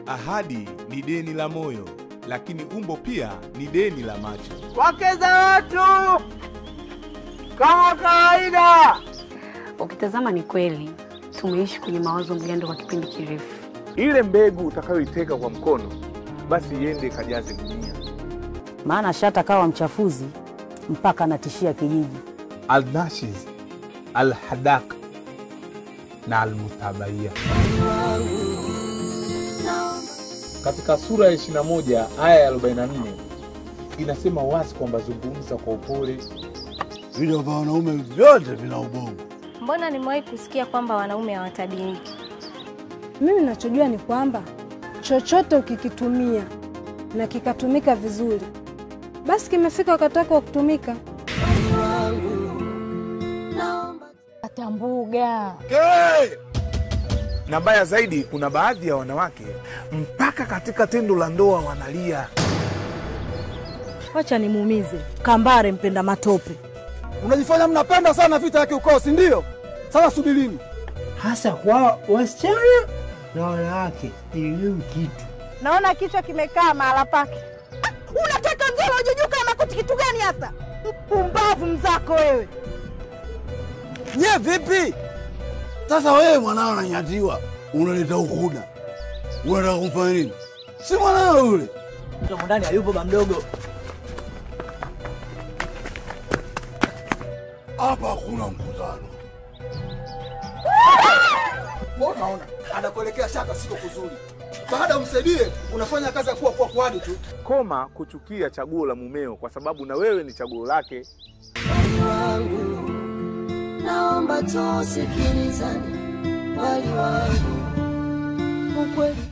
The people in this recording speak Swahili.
Ahadi ni deni la moyo, lakini umbo pia ni deni la macho. Wake za watu kama kawaida. Ukitazama ni kweli tumeishi kwenye mawazo mgando kwa kipindi kirefu. Ile mbegu utakayoiteka kwa mkono, basi iende ikajaze gunia. maana shata kawa mchafuzi mpaka anatishia kijiji. Alnashiz, Alhadak na Almutabaiya. Katika sura ya 21 aya ya 44 inasema wazi kwamba zungumza kwa upole. Vile vya wanaume vyote vina ubongo. Mbona nimewahi kusikia kwamba wanaume hawatabiriki? Mimi nachojua ni kwamba chochote ukikitumia na kikatumika vizuri, basi kimefika wakati wake wa kutumika. Atambuga. Na mbaya zaidi, kuna baadhi ya wanawake mpaka katika tendo la ndoa wanalia. Wacha nimuumize kambare mpenda matope. Unajifanya mnapenda sana vita ya kiukoo, si ndio? Sasa subirini. Hasa kwa wasichana na wanawake elimu kitu. Naona kichwa kimekaa mahala pake. Unataka mzee unajujuka na makuti kitu gani hasa? Mpumbavu mzako wewe. Nye vipi? Sasa wewe mwanao ananyatiwa, unaleta ukuda, unataka kumfanya nini? Si mwanao yule. Mtoto ndani hayupo ba mdogo. Hapa hakuna mkutano. Unaona, anakuelekea shaka siko kuzuri. Baada umsaidie, unafanya kazi ya kuwa kwa kwani tu. Koma kuchukia chaguo la mumeo, kwa sababu na wewe ni chaguo lake. naomba tusikilizane, wali wangu, ukweli